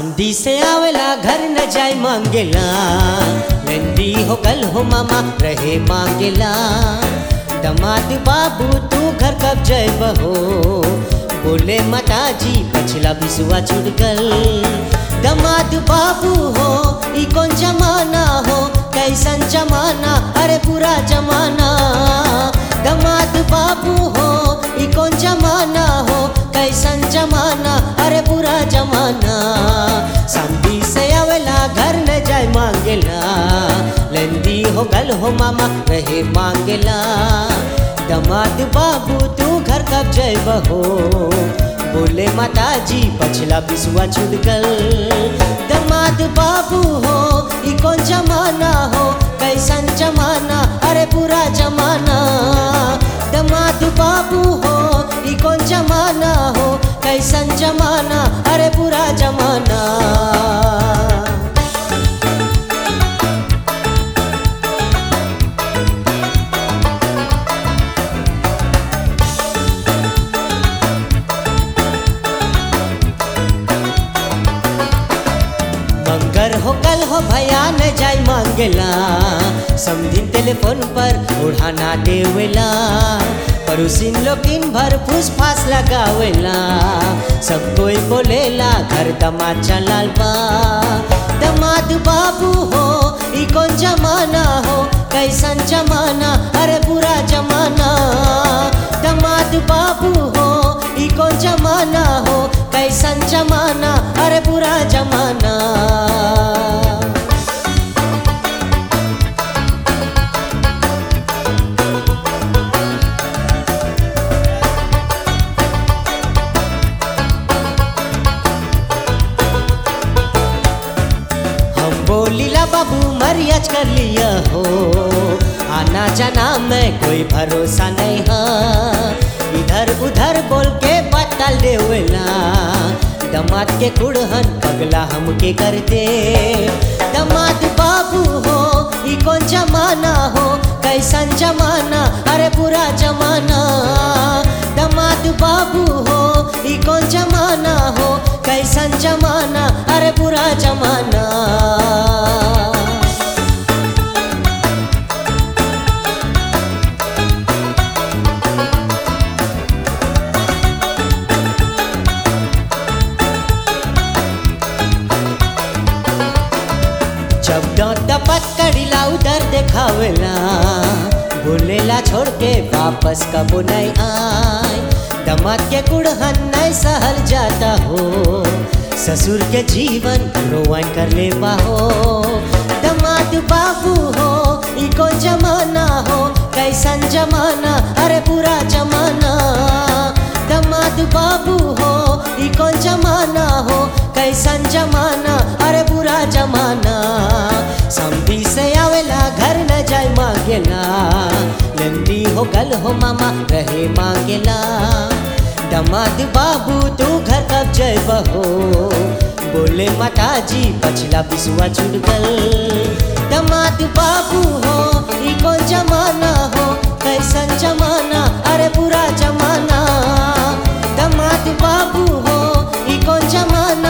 समधी से आवेला घर न जाय मांगेला नंदी हो कल हो मामा रहे मांगेला दमाद बाबू तू घर कब जय बहो बोले माता जी पछला बिसुआ छुट गल दमाद बाबू हो ई कौन जमाना हो कैसन जमाना अरे पूरा जमाना दमाद बाबू हो ई कौन जमाना हो कैसन जमाना अरे पूरा जमाना समधी से आवेला घर न जाय मांगेला लंदी हो गल हो मामा रहे मांगेला दमाद बाबू तू घर कब जय बहो बोले माता जी पछला बिसुआ छूट गल दमाद बाबू हो ई कौन जमाना हो कैसन जमाना अरे पूरा जमाना दमाद बाबू हो ई कौन जमाना हो कैसन जमाना अरे पूरा जमाना मंगर हो कल हो भैया न जाय मांगेला समझिन टेलीफोन पर उड़ाना देवेला पड़ोसिन लोग दिन भर फूस फास लगावेला सब कोई बोलेला घर दमाद चलाल बा दमाद बाबू हो ई कौन जमाना हो कैसन जमाना अरे पूरा जमाना दमाद बाबू हो ई कौन जमाना हो कैसन जमाना अरे पूरा जमाना हम बोलीला बाबू मरियाज कर लिया हो आना जाना में कोई भरोसा नहीं है इधर उधर बोल के बतल देवेला दमाद के कुड़हन पगला हमके कर दे दमाद बाबू हो ई कौन जमाना हो कैसन जमाना अरे पूरा जमाना दमाद बाबू हो ई कौन जमाना हो कैसन जमाना अरे पूरा जमाना जब डांट पकड़िला उधर देखावेला बोलेला छोड़ के वापस कबो नहीं आए दमाद के कुड़हन नहीं सहल जाता हो ससुर के जीवन रोवन कर ले हो दमाद बाबू हो ई कौन जमाना हो कैसन जमाना अरे पूरा जमाना दमाद बाबू हो ई कौन जमाना हो कैसन जमाना अरे पूरा जमाना समधी से आवेला घर न जाय मांगेला लंदी हो गल हो मामा रहे मांगेला दमाद बाबू तू घर कब जय बहो बोले माता जी पछला बिसुआ छूट गल दमाद बाबू हो ई कौन जमाना हो कैसन जमाना अरे पूरा जमाना दमाद बाबू हो ई कौन जमाना